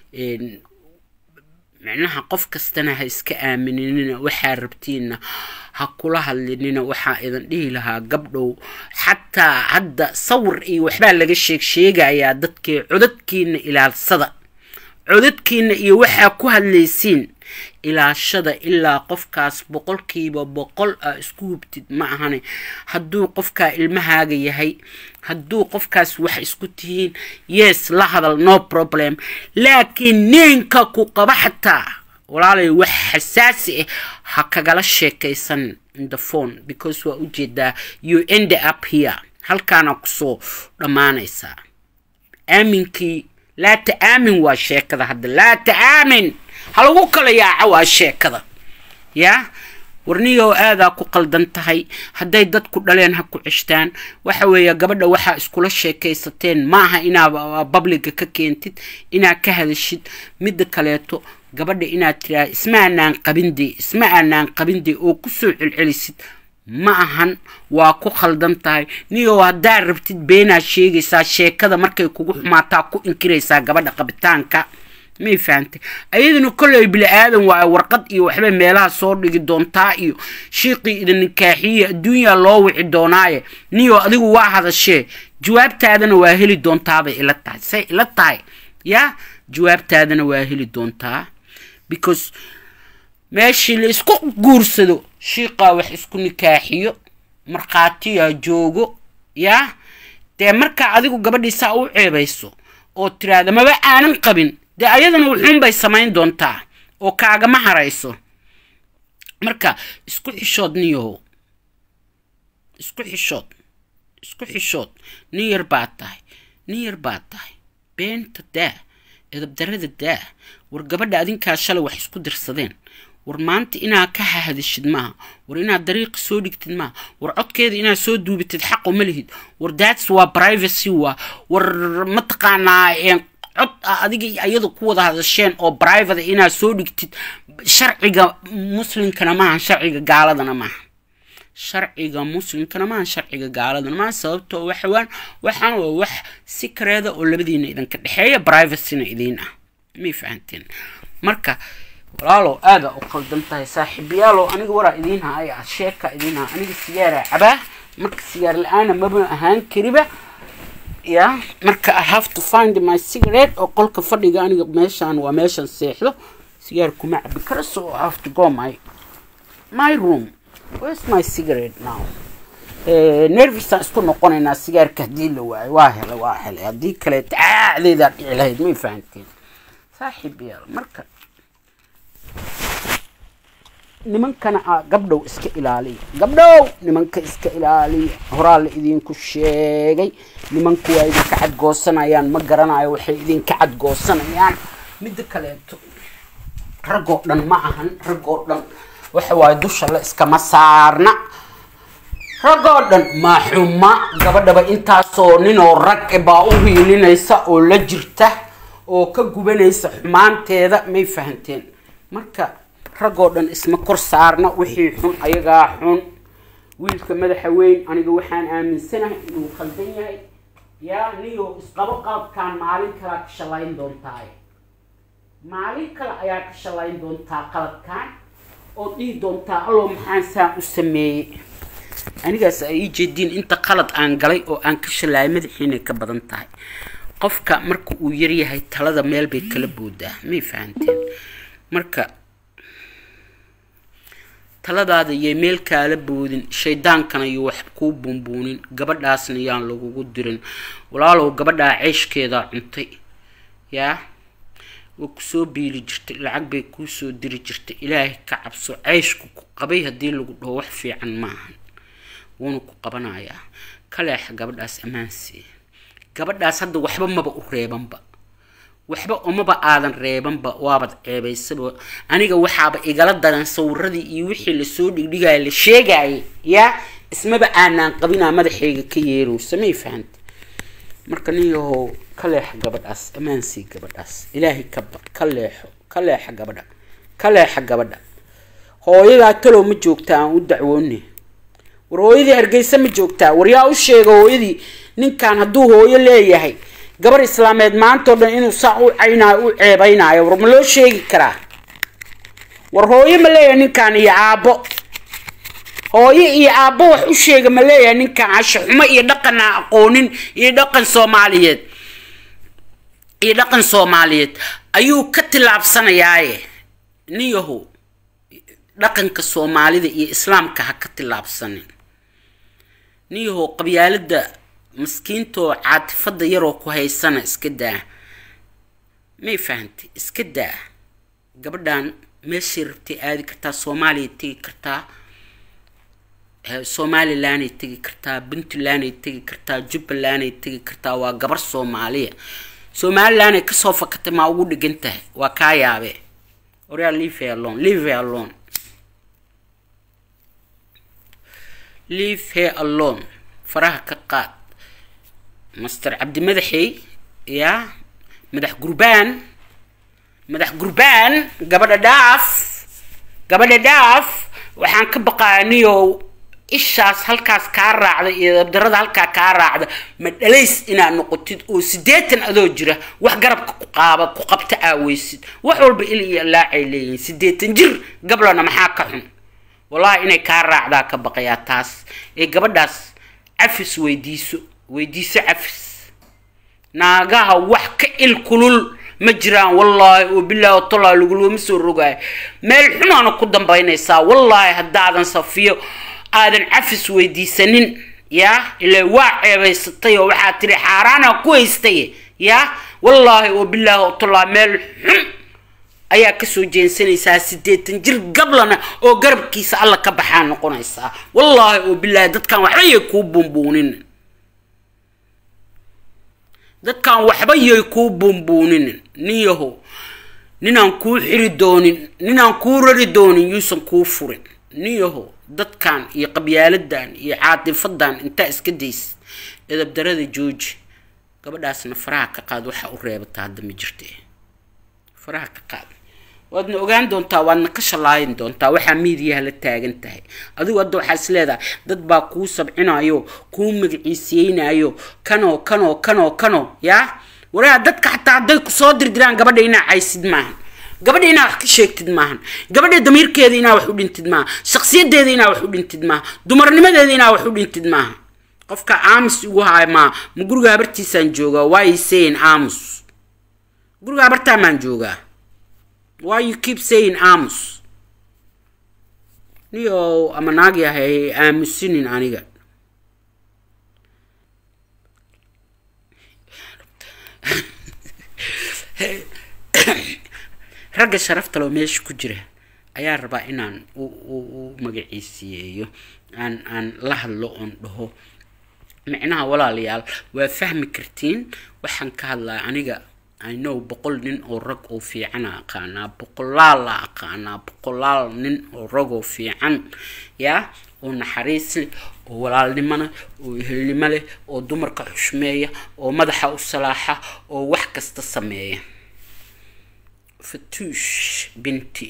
micnaha qof kastana ha iska aaminina waxaa rabtiinna ha kula hadlinina waxaa idan dhihi lahaa gabdhow xataa hadda sawir iyo waxbaa laga sheeg sheegayaa dadkee codadkiina ilaalsada codadkiina iyo waxaa ku hadlaysiin ilaashada ilaa qofkaas boqolkiiba boqol a isku hubtid ma ahane hadduu qofkaa ilmahaaga yahay hadduu qofkaas wax isku tihiin yes la hadal no problem laakiin ninka ku qaba xataa walaalay wax xasaasi ah ha kagala sheekaysan in the phone because waa ujeedaa you end up here halkaana kusoo dhammaanaysaa aaminkii laa ta-aamin waa sheekada hadda laa ta-aamin ha lagu kala yaaca waa sheekada yaa warniyow aadaa ku qaldan tahay hadday dadku dhaleen ha ku ceshtaan waxa weeye gabadha waxaa iskula sheekaysateen ma aha inaa babliga ka keentid inaad ka hadashid midda kaleeto gabadha inaad tiraa isma aanaan qabinde isma aanaan qabinde oo kusoo celcelisid ma ahan waa ku khaldan tahay niyow haddaad rabtid beenaad sheegaysaa sheekada markay kugu xumaataa ku inkiraysaa gabadha qabitaanka may fahantay ayaduna kolley bili aadan waayo warqad iyo waxbay meelaha soo dhigi doontaa iyo shiiqii idin nikaaxiye adduunyaa loo wici doonaaye niyo adigu waa hadashee jawaabtaadana waa heli doontaabay ila tahay say ila tahay yaa jawaabtaadana waa heli doontaa because meeshii la isku guursado shiiqaa wax isku nikaaxiyo markhaatiyaa joogo yaa dee markaa adigu gabadhiisaa u ceebayso oo tiraahda maba aanan qabin dee ayadana wuxuunbay samayn doontaa oo kaagama harayso marka isku xishood niyahow isku xishood isku xishood nin yar baad tahay nin yar baad tahay beenta daa edabdarada daa war gabadha adinkaa shalay wax isku dirsadeen war maanta inaad ka hahadishid maaha war inaad dariiqa soo dhigtid maaha war codkeeda inaad soo duubitid xaqo ma lihid war daats waa privacy waa war mataqaanaa cod ah adiga iyada ku wada hadasheen oo private inaad soo dhigtid sharciga muslimkana maaha sharciga gaaladana maaha sharciga muslimkana maaha sharciga gaaladana maaha sababtoo waxawaan waxaan waa wax si kareeda oo labadiina idinka dhexeeya privacyna idiin ah may fahanteen marka walaalow aada u qaldan tahay saaxiibayaalow aniga waraa idiin haya sheeka idiin haa aniga sigaara cabaa marka sigaar la-aana maba ahaan kariba ya marka i have to find my cigarette oo qolka fadhiga aniga meeshaan waa meeshan seexdo sigaar kuma cabi kara so i have to go my my room where's my cigarette now nervisaan isku noqonaynaa sigaarka haddii la waayo waa helay waa helay haddii kale taacdeedaa dhici lahayd may fahanteen saaxiib yaal marka nimankana a gabdhow iska ilaaliya gabdhow nimanka iska ilaaliya horaa la idinku sheegay nimanku waa idinka cadgoosanayaan ma garanayo waxay idinka cadgoosanayaan midda kaleeto raggoo dhan ma ahan raggoo dhan waxa waaye dusha la iskama saarna raggoo dhan ma xuma gabadhaba intaasoo ninoo rag baa u hiilinaysa oo la jirta oo ka gubanaysa xumaanteeda may fahanteen marka raggoo dhan isma kor saarna wixii xun ayagaa xun wiilka madaxa weyn aniga waxaan aaminsanahay inuu khaldan yahay yaa niyo isqabo qalabkaan maalin kalea ka shalayn doontaaye maalin kale ayaa ka shalayn doontaa qalabkaan oo dhihi doontaa allow maxaan saan u sameeyey anigaas ay ii jeediin inta qalad aan galay oo aan ka shalaayay madaxiinay ka badan tahay qofka marka uu yaryahay talada meel bay kala boodaa may fahanteen marka taladaada yay meel kaala boodin shaydaankana iyo wax kuu buunbuunin gabadhaasna yaan lagugu dirin walaalow gabadhaa ceeshkeedaa cuntay yaa waa kusoo biili jirtay lacag bay kuusoo diri jirtay ilaahay ka cabso ceyshku ku qabay haddii lagu dhaho wax fiican maahan wuuna ku qabanayaa kaleexa gabadhaas ammaansiiya gabadhaas hadda waxba maba u reebanba waxba umaba aadan reebanba waabad ceebaysaba aniga waxaaba igala daran sawiradii iyo wixii lasoo dhigdhigaya la sheegayay yaa ismaba aanaan qabinaa madaxayga ka yeerowsa may fahanta marka nin yahow ka leexa gabadhaas ammaansii gabadhaas ilaahay ka baq ka leexo ka leexa gabadha ka leexa gabadha hooyadaa talow ma joogtaa aan u dacwoone war hooyadii hargeysa ma joogtaa war yaa u sheega hooyadii ninkan hadduu hooyo leeyahay gabar islaameed maantao dhan inuu saa u caynaayo u ceebaynaayo war ma loo sheegi karaa war hooyo ma leeyahay ninkan iyo aabbo hooyo iyo aabbo wax u sheega ma leeyahay ninkan casho xumo iyo dhaqan aan aqoonin iyo dhaqan soomaaliyeed iyo dhaqan soomaaliyeed ayuu ka tillaabsanayaaye nin yahow dhaqanka soomaalida iyo islaamka ha ka tillaabsanin nin yahow qabyaalada maskiintoo caatifada yaroo ku haysana iska daa may fahantay iska daa gabadhan meeshay rabtay aadi kartaa soomaaliya tegi kartaa somalilanay tegi kartaa puntlanday tegi kartaa jubbalanday tegi kartaa waa gabar soomaaliya somalilanay kasoo fakatay maa ugu dhigan tahay waa kaa yaabe oryaa leave alone leave alone leave her alone faraha ka qaad master cabdi madaxey yaa madax gurbaan madax gurbaan gabadha dhaaf gabadha dhaaf waxaan ka baqaa niyow ishaas halkaas kaa raacda iyo dabdarada halkaa kaa raacda ma dhalays inaad noqotid oo sideetan adoo jira wax garabka ku qaaba ku qabta aaweysid wax walba il iyo laacay leeyihiin sideetan jir gablana maxaa ka xun wallahi inay kaa raacdaa ka baqayaa taas ee gabadhaas cafis weydiiso weydiiso cafis naagaha wax ka il kulul ma jiraan wallaahi oo bilaahi watallahi lagulama soo rogaayo meel xunaana ku dambaynaysaa wallaahi haddaadan safiyo aadan cafis weydiisanin yaa ilaa waa ceebaysatay oo waxaa tiri xaaraana ku haystay yaa wallaahi oo bilaahi oo tallaa meel xun ayaa kasoo jeensanaysaa siddeetan jir gablana oo garabkiisa alla ka baxaa noqonaysaa wallaahi oo bilaahi dadkan waxba yay kuu buunbuuninin dadkan waxba yay kuu buunbuuninin nin yahow ninaan kuu xiri doonin ninaan kuu rari doonin yuusan kuu furin nin yahow dadkan iyo qabyaaladan iyo caatifadan intaa iska days edabdarada jooji gabadhaasna faraha ka qaad waxaa u reebata hadda ma jirte faraha ka qaad waadna ogaan doontaa waadna ka shalaayin doontaa waxaa miidiyaha la taagan tahay adigu hadda waxaa is leedahay dad baa kuu sabcinayo kuu magaciisiyeynayo kanoo kanoo kanoo kanoo yaa waraa dadka xataa hadday kusoo dirdiraan gabadha inaa caysid maahan gabadha inaa wax ka sheegtid maahan gabadha damiirkeeda inaa wax u dhintid maaha shaksiyadeeda inaa wax u dhintid maaha dumarnimadeeda inaa wax u dhintid maaha qofka aamus igu haay maa ma guriga habartiisaan joogaa why saying aamus guriga habartaa maan joogaa why you keep saying aamus niyo ama naag yahay aamusinin aniga ragga sharafta loo meesha ku jira ayaa rabaa inaan u magaciisiyeeyo aan aan la hadlo oon dhaho micnaha walaalayaal waa fahmi kartiin waxaan ka hadlaa aniga inow boqol nin oo rag oo fiicana aqaanaa boqolaal la aqaanaa boqolaal nin oo rag oo fiican yaa oo naxariis leh oo walaalnimo leh oo ehelnimo leh oo dumarka xushmeeya oo madaxa u salaaxa oo wax kasta sameeya fatuush binti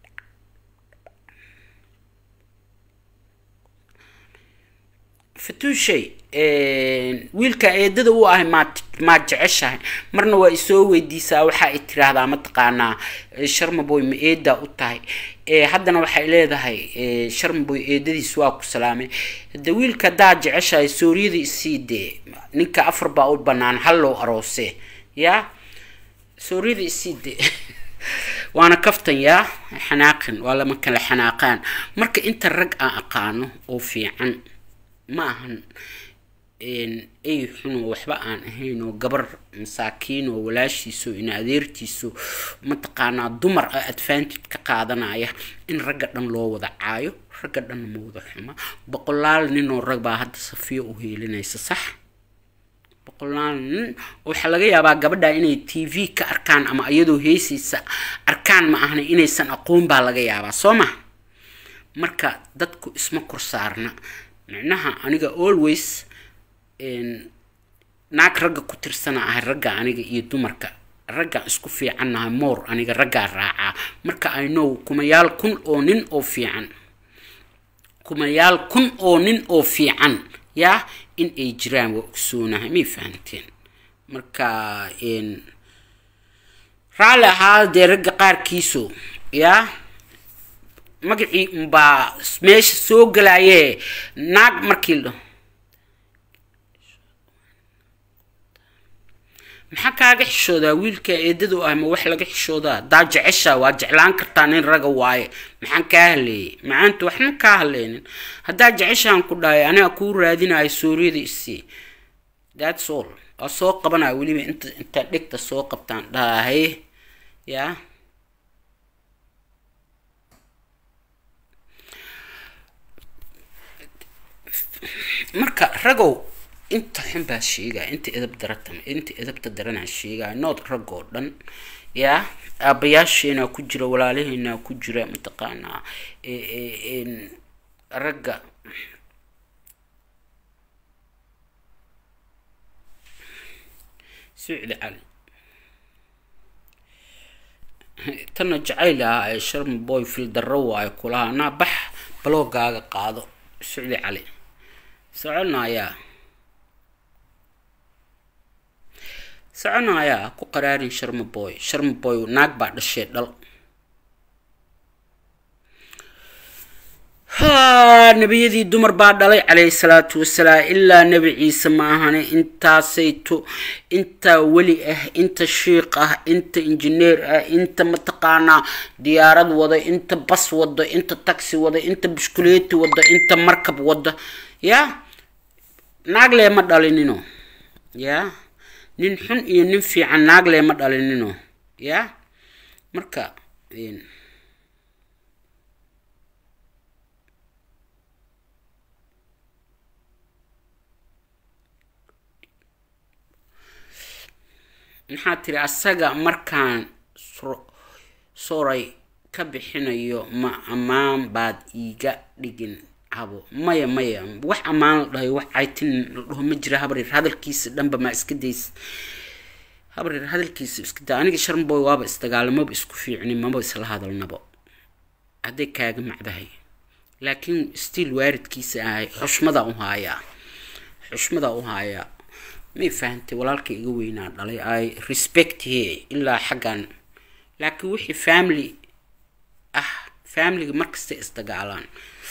fatuushay wiilka eedada u ahay maad maad jeceshahay marna waa isoo weydiisaa waxaa i tiraahdaa mataqaanaa sharmaboy ma eedaa u tahay haddana waxay leedahay sharmaboy eedadiis waa ku salaamay hade wiilka haddaad jeceshahay sooriyada isii dee ninka afar baa u banaan hallow aroose yaa sooriyada isii dee waana kaftan yaa xanaaqin waa lama kala xanaaqaan marka inta rag aan aqaano oo fiican ma ahan ay xunoo waxba aan ahayn oo gabar masaakiin oo walaashiiso ina adeertiiso mataqaanaa dumar a advantage ka qaadanaya in ragga dhan loo wada caayo ragga dhanna ma wada xuma boqolaal nin oo rag baa hadda safiyo u heelinaysa sax boqolaal nin waxaa laga yaabaa gabadha inay t v ka arkaan ama iyadoo heesaysa arkaan ma ahna inaysan aqoon baa laga yaabaa soo ma marka dadku isma kor saarna micnaha aniga always naag ragga ku tirsana ahay ragga aniga iyo dumarka raggaan isku fiicannahay moor aniga raggaa raacaa marka i know kumayaal kun oo nin oo fiican kumayaal kun oo nin oo fiican yaa in ay jiraan waa ogsoonahay may fahanteen marka raalli ahaa dee ragga qaarkiiso yaa magacii unbaa meesha soo galaye naag markii la maxaa kaaga xishoodaa wiilka eedadu ah ma wax laga xishoodaa daa jecesha waa jeclaan kartaa nin raga waaye maxaan kaa haleeyey macaanta waxma kaa haleynin haddaa jeceshaan ku dhahay aniga kuu raadinayo sooriyada isii thats all waa soo qabanaya weliba inta intaa dhegta soo qabtaan dhahay yaa marka ragow inta xun baa sheegaya inta edab darata inta edabta daranaa sheegaya nood rag oo dhan yaa aabayaasheenaa ku jira walaalaheenaa ku jira mataqaanaa ragga sucdi cali tana jacayl ah ee sharma boy fil darro waayo kulaha naa bax baloogaaga qaado sucdi cali soconayaa soconayaa ku qaraarin sharma boy sharma boy naag baa dhashee dhal ha nebiyadii dumar baa dhalay calayhi salaatu wasalaam ilaa nebi ciise ma ahane intaasayto inta weli ah inta shiiq ah inta injineer ah inta mataqaanaa diyaarad wada inta bas wada inta taxi wada inta bushkuleeti wada inta markab wada yaa naag lee ma dhalinino yaa nin xun iyo nin fiican naag leema dhalinino ya marka maxaa tiri asaga markaan soray ka bixinayo ma ammaan baad iiga dhigin cabo maya maya wax ammaan la dhahay wax caytin la dhaho ma jira habreer hadalkiisa dhanba maa iska days habreer hadalkiisa iska daa aniga sharmboy waaba isdagaalamaba isku fiicni maba isla hadalnabo hadday kaaga macdahay laakiin stiil waaridkiisa ahay xushmadaa u haayaa xushmadaa u haayaa may fahantay walaalka iga weynaa dhalay ay respect he ilaa xaggan laakiin wixii family ah familiga markasta isdagaalaan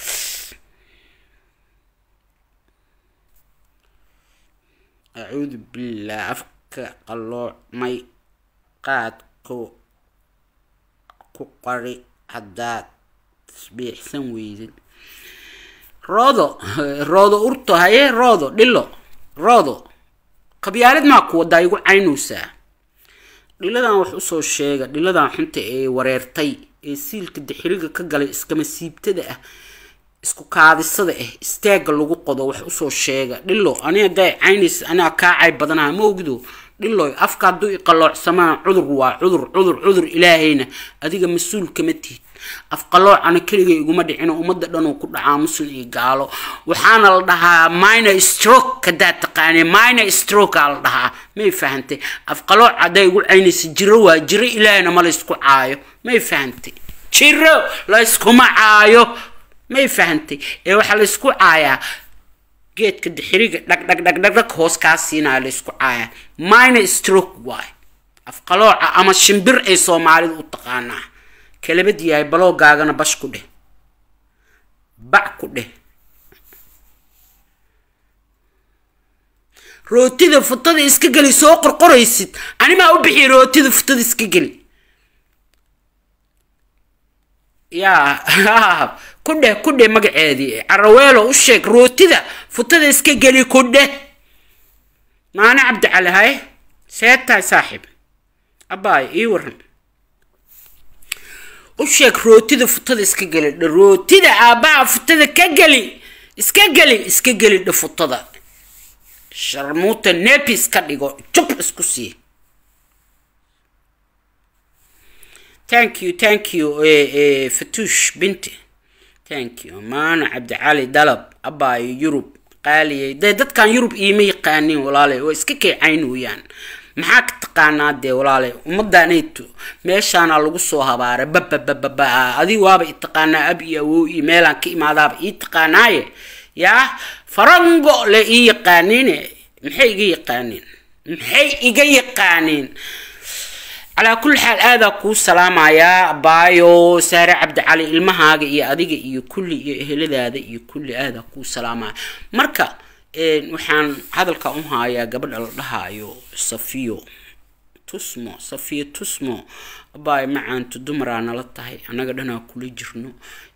acuudu billah afka qalloocmay qaadku ku qari haddaad tasbiixsan weydid roodo roodo urto haye roodo dhilo roodo qabyaalad maa ku wadaa igu caynaysaa dhiladan wax usoo sheega dhiladan xunta ee wareertay ee siilka dixiriga ka galay iskama siibtada ah isku kaadisada ah istaagga lagu qodo wax usoo sheega dhilo ani hadday caynaysa anaa kaa cay badanaha ma ogdo dhiloy afka hadduu iqaloocsamaa cudur waa cudur cudur cudur ilaahayna adiga mas-uul kama tihid afqaloocana keliga iguma dhicino ummadda dhanuu ku dhacaa muslim iyo gaalo waxaana la dhahaa minor stroke haddaad taqaanee minor stroke aa la dhahaa may fahantay afqalooc hadday igu caynaysa jiro waa jiro ilaahayna ma laysku caayo may fahantay jiro layskuma caayo may fahantay ee waxaa laysku caayaa geedka dixiriga dhag dhag dhag dhag dhag hoos kaa siinaya laysku caayaa minor stroke waay afqalooca ama shimbir ay soomaalida u taqaanaa kalabad yahay baloogaagana bash ku dheh bac ku dheh rootida futada iska geli soo qorqoraysid animaa u bixiya rootida futada iska geli yaa ku dheh ku dheh magaceedii caraweelo u sheeg rootida futada iska geli ku dheh maane cabdicali haye seetahay saaxiib abbaay ii waran u sheeg rootida futada iska geli dha rootida aabbaha futada ka geli iska geli iska geli dha futada sharmuuta nepi iska dhigo jub isku sii thank you thank you fatuush binti thank you maana cabdicali dalab abbaayo yurub qaaliyay dee dadkan yurub iima yaqaaniin walaale waa iska keecaynooyaan maxaa ka taqaanaa dee walaale ummaddaanayto meeshaana lagu soo habaaray bababababa adi waaba i taqaanaa ab iyo awow iyo meelaan ka imaadaaba ii taqaanaaye yaa farango le ii yaqaaniine maxay iga yaqaaniin maxay iga yaqaaniin calaa kulli xaal aadaa kuu salaamayaa baayo saare cabdicali ilmahaaga iyo adiga iyo kulli iyo eheladaada iyo kulli aadaa kuu salaamaya marka waxaan hadalka u haayaa gabadha la dhahaayo safiyo tusmo safiyo tusmo abaayo macaanto dumaraa nala tahay annaga dhanaa kula jirno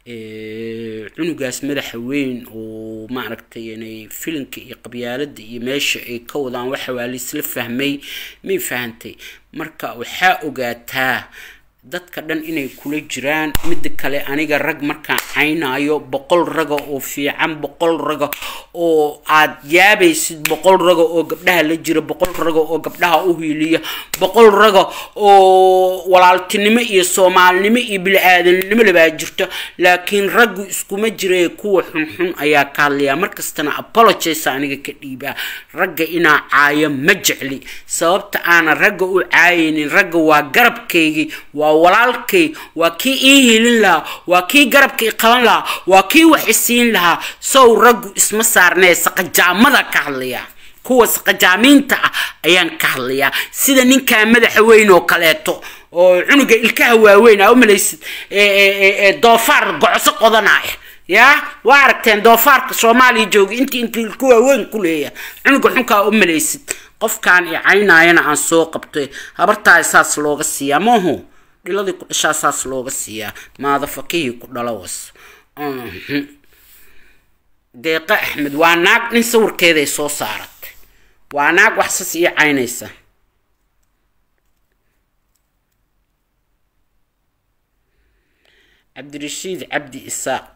cunugaas madaxa weyn oo maaragtay inay filinka iyo qabyaalada iyo meesha ay ka wadaan waxa waa laisla fahmay may fahantay marka waxaa ogaataa dadka dhan inay kula jiraan midda kale aniga rag markaan caynaayo boqol raga oo fiican boqol raga oo aad yaabaysid boqol raga oo gabdhaha la jira boqol raga oo gabdhaha u hiiliya boqol raga oo walaaltinimo iyo soomaalinimo iyo bili-aadanimo labaa jirto laakiin raggu iskuma jira kuwa xunxun ayaa ka hadlayaa markastana apologize aniga ka dhiibaa ragga inaa caayo ma jecli sababta aanan ragga u caayaynin ragga waa garabkaygii waa walaalkay waa kii ii hilin lahaa waa kii garabka i qaban lahaa waa kii wax isiin lahaa sow raggu isma saarnee saqajaamada ka hadlayaa kuwa saqajaamiinta ah ayaan ka hadlayaa sida ninkaa madaxa weyn oo kaleeto oo cunuga ilkaha waaweyn aa u malaysid doofaar gocoso qodanaya yaa waa aragteen doofaarka soomaaliya jooga intii intii ilka waaweyn ku leeya cunuga xunkaa u malaysid qofkaan i caynaayana aan soo qabtay habartaa saas looga siiyaa maaho dhiladii ku dhashaa saas looga siiyaa maada fakihii ku dhalo was deeqa axmed waa naag nin sawirkeeday soo saaratay waa naag waxsas iyo caynaysa cabdirashiid cabdi isaaq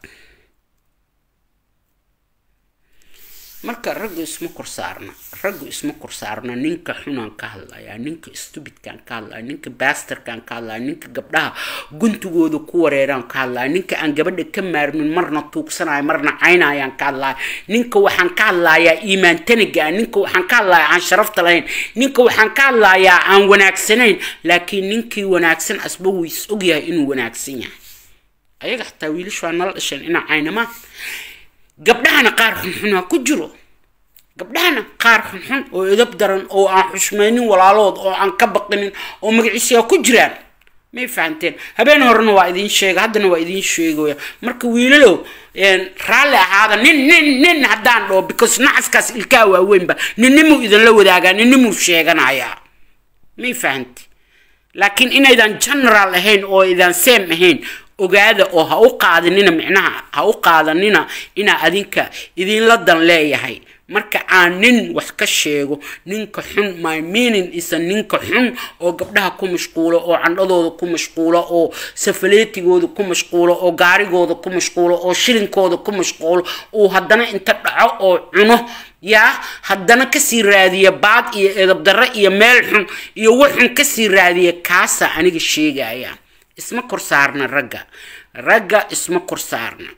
marka raggu isma kor saarna raggu isma kor saarna ninka xunaan ka hadlayaa ninka stubidkaan ka hadlaya ninka basterkaan ka hadlaya ninka gabdhaha guntigooda ku wareeraan ka hadlaya ninka aan gabadha ka maarmin marna tuugsanayo marna caynayaan ka hadlaya ninka waxaan ka hadlayaa iimaan taniga ninka waxaan ka hadlayaa aan sharafta lahayn ninka waxaan ka hadlayaa aan wanaagsanayn laakiin ninkii wanaagsan asba wuu is ogyahay inuu wanaagsan yahay ayaga xataa wiilashu waa nala dhasheen inaa caynamaan gabdhahana qaar xunxunaa ku jiro gabdhahana qaar xunxun oo edab daran oo aan xushmaynin walaalood oo aan ka baqinin oo magaciisiyaa ku jiraan may fahanteen habeen horena waa idiin sheega haddana waa idiin sheegaya marka wiilalow raalli ahaada nin nin nin haddaan dhaho because nacaskaas ilkaa waaweynba ninnimuu idinla wadaagaa ninnimuu sheeganayaa may fahante laakiin inaydan general ahayn oo idan seem ahayn ogaada oo ha u qaadanina micnaha ha u qaadanina inaa adinka idinla dan leeyahay marka aan nin wax ka sheego ninka xun my meaning isa ninka xun oo gabdhaha ku mashquulo oo candhadooda ku mashquulo oo safaleetigooda ku mashquulo oo gaarigooda ku mashquulo oo shilinkooda ku mashquulo uu haddana inta dhaco oo cuno yaa haddana kasii raadiya baad iyo edabdarre iyo meel xun iyo waxxun kasii raadiya kaasaa aniga sheegaya isma kor saarna ragga ragga isma kor saarna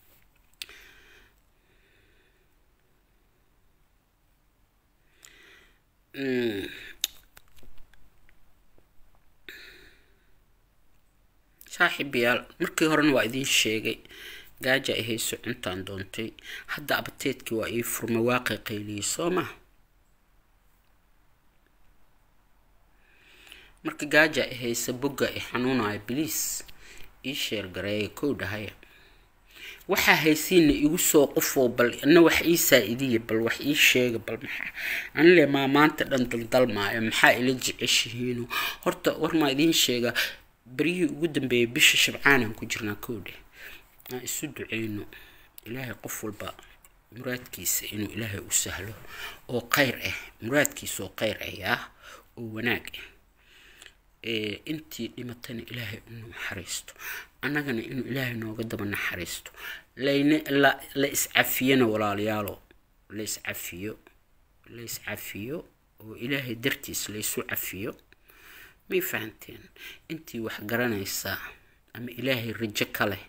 saaxiibayaal markii horena waa idiin sheegay gaaja ay hayso cuntaan doontay hadda abateedkii waa ii furma waaqi qayliyey soo ma marka gaaja ay haysa bogga ay xanuunaya biliis ii sheer gareeya kow dhahaya waxaa haysiina igu soo qofoo bal ina wax ii saa-idiya bal wax ii sheega bal maxaa anile maa maanta dhan daldalmaayo maxaa ila jeceshihiino horta war maa idiin sheega beryihii ugu dambeeyay bisha shabcaanaan ku jirnaa kowdhe aan isu duceyno ilaahay qof walba muraadkiisa inuu ilaahay u sahlo oo kheyr ah muraadkiisa oo kheyr ah yaa oo wanaag ah intii dhimatana ilaahay inu naxariisto annagana inuu ilaahay nooga daba naxariisto layna la la iscafiyana walaalayaalo la iscafiyo la iscafiyo oo ilaahay dartiis laysu cafiyo may fahanteen intii wax garanaysaa ama ilaahay rajo ka leh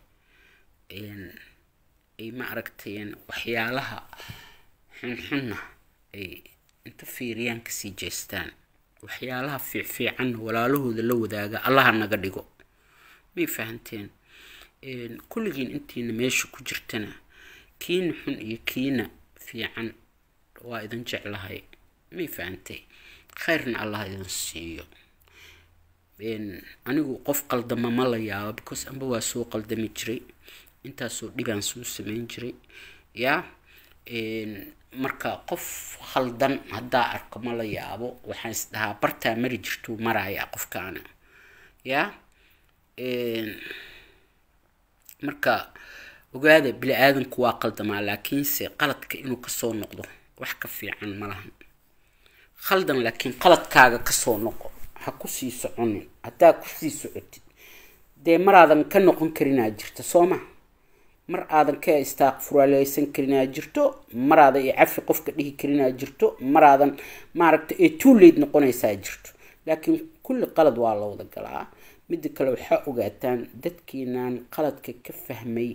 ay ma aragteen waxyaalaha xunxunna ay inta fiiriyaan kasii jeestaan waxyaalaha fiicfiicanna walaalahooda la wadaaga allaha naga dhigo may fahanteen kulligiin intiina meesha ku jirtana kiina xun iyo kiina fiican waa idin jeclahay may fahantay khayrna allah idin siiyo anigu qof qaldama ma la yaabo because amba waa soo qaldami jiray intaasoo dhibaan soo sameyn jiray yaa marka qof khaldan haddaa arko ma la yaabo waxaan is dhahaa bartaa mari jirtuu maraya qofkaana yaa marka ogaada bili aadanku waa qaldamaa laakiinse qaladka inuu kasoo noqdo wax ka fiican ma lahan khaldan laakiin qaladkaaga kasoo noqo ha kusii soconin haddaa kusii socotid dee maraadan ka noqon karinaa jirta soo ma mar aadan ka istaaqfuraaleysan karinaa jirto maraadan iyo cafi qofka dhihi karinaa jirto maraadan maaragta ee tuuleyd noqonaysaa jirto laakiin kulli qalad waa la wada galaa midda kale waxaa ogaataan dadkiinaan qaladka ka fahmay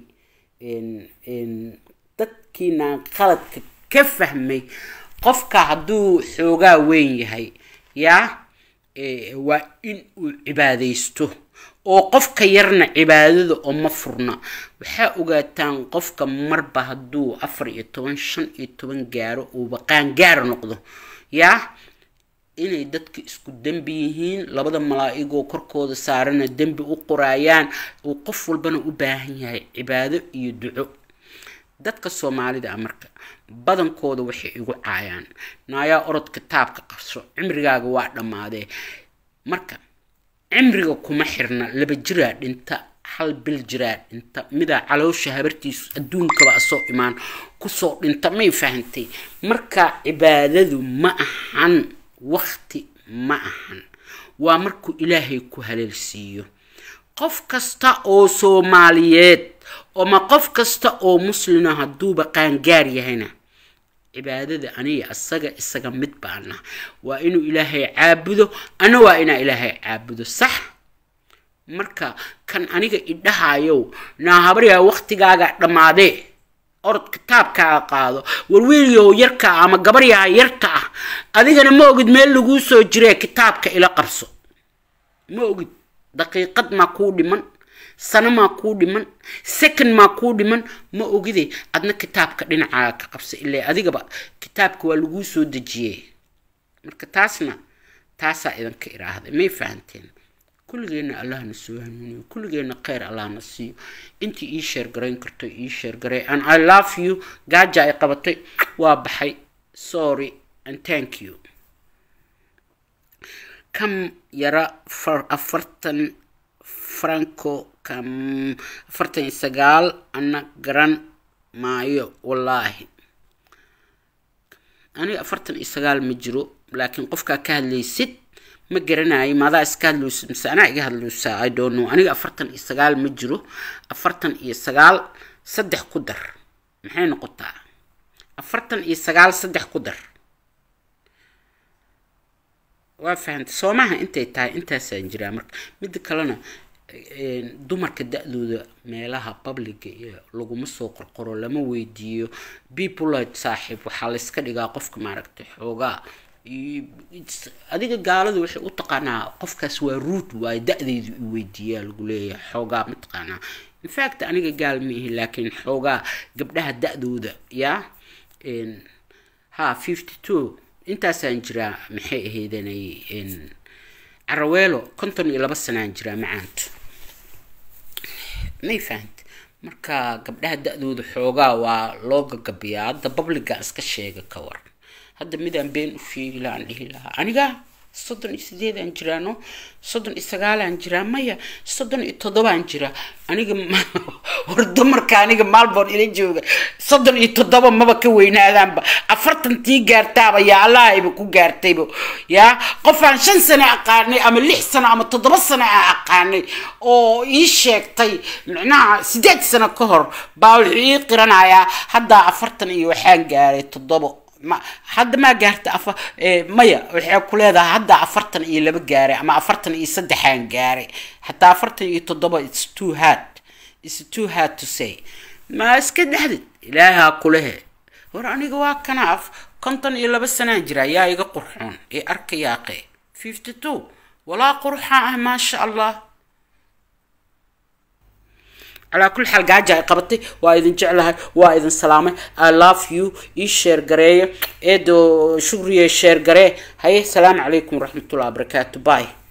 dadkiinaan qaladka ka fahmay qofka hadduu xoogaa weyn yahay yaa waa in uu cibaadaysto oo qofka yarna cibaadada oo ma furna waxaa ogaataan qofka marba hadduu afar iyo toban shan iyo toban gaaro uuba qaangaar noqdo yaa inay dadka isku dembi yihiin labada malaa-igoo korkooda saarana dembi u qoraayaan uu qof walbana u baahan yahay cibaado iyo duco dadka soomaalida ah marka badankooda waxay igu caayaan naayaa orod kitaabka qabso cimrigaaga waa dhammaadee marka cimriga kuma xirna laba jiraa dhinta hal bil jiraa dhinta midaa caloosha habartiisu adduunkaba asoo imaan kusoo dhinta may fahantay marka cibaadadu ma ahan waqti ma ahan waa markuu ilaahay ku haleelsiiyo qof kasta oo soomaaliyeed ama qof kasta oo muslina hadduuba qaangaar yahayna cibaadada aniga asaga isaga mid baana waa inuu ilaahay caabudo ana waa inaa ilaahay caabudo sax marka kan aniga idhahayow naahabaryaa waktigaaga dhammaadee orod kitaabkaaga qaado warwiilyahow yarka ama gabaryaha yarta ah adigana ma ogid meel laguu soo jiree kitaabka ila qabso ma ogid daqiiqad maa kuu dhiman sano maa kuu dhiman second maa kuu dhiman ma ogide adna kitaabka dhinacaaga ka qabsa ilaa adigaba kitaabka waa laguu soo dejiyey marka taasna taasaa idinka iraahday may fahanteen kulligeenna allahna soo hanuuniyo kulligeenna kheyr allahna siiyo intii ii sheergarayn karto ii sheergaray and i love you gaaja ay qabatay waa baxay sorry and thank you kam yara afartan franco kam afartan iyo sagaal ana garan maayo wallaahi aniga afartan iyo sagaal ma jiro laakiin qofkaa ka hadlaysid ma garanayo maadaa iska hadluysa mise anaa iga hadluysaa i don't know aniga afartan iyo sagaal ma jiro afartan iyo sagaal saddex ku dar maxay noqotaa afartan iyo sagaal saddex ku dar waa fahantay soomaha intay tahay intaasaan jiraa marka midda kalena dumarka da-dooda meelaha publiga iyo laguma soo qorqoro lama weydiiyo bepolite saaxiib waxaa layska dhigaa qofka maaragtay xoogaa adiga gaaladu waxay u taqaanaa qofkaas waa ruud waayo da-deydu i weydiiyaa lagu leeyahay xoogaa mataqaanaa infact aniga gaal ma ihi laakiin xoogaa gabdhaha da-dooda yaa ha fifty two intaasaan jiraa maxay ahaydanay caraweelo konton iyo laba sanaan jiraa macaanto may fahanta marka gabdhaha da-dooda xoogaa waa loo gagabiyaa hadda babliga iska sheega ka war hadda midaan been u sheegi lahaan dhihi lahaa aniga soddon iyo sideedaan jiraano soddon iyo sagaalaan jiraa maya soddon iyo toddobaan jiraa aniga war dumarka aniga maalboon ila jooga soddon iyo toddoba maba ka weynaadaanba afartantii gaartaaba yaa allahayba ku gaartayba yaa qofaan shan sano aqaanay ama lix sano ama toddoba sano aan aqaanay oo ii sheegtay micnaha sideed sano ka hor baa wuxuu ii qiranayaa haddaa afartan iyo waxaan gaaray toddobo ma hadda maa gaarta afa maya waxay ku leedahay hadda afartan iyo laba gaaray ama afartan iyo saddexaan gaaray hataa afartan iyo toddoba its too hard its too hard to say ma iska dhexdid ilaahaa kulehe war aniga waa kana af konton iyo laba sanaan jira yaa iga qurxoon ee arkayaaqe fifty two walaa qurxaan ah maasha allah calaa kulli xaal gaaja ay qabatay waa idin jeclahay waa idin salaamay i love you ii sheer gareeyo eedo shugriye sheer garee haye salaamu calaykum waraxmatullahi wabarakaatu bye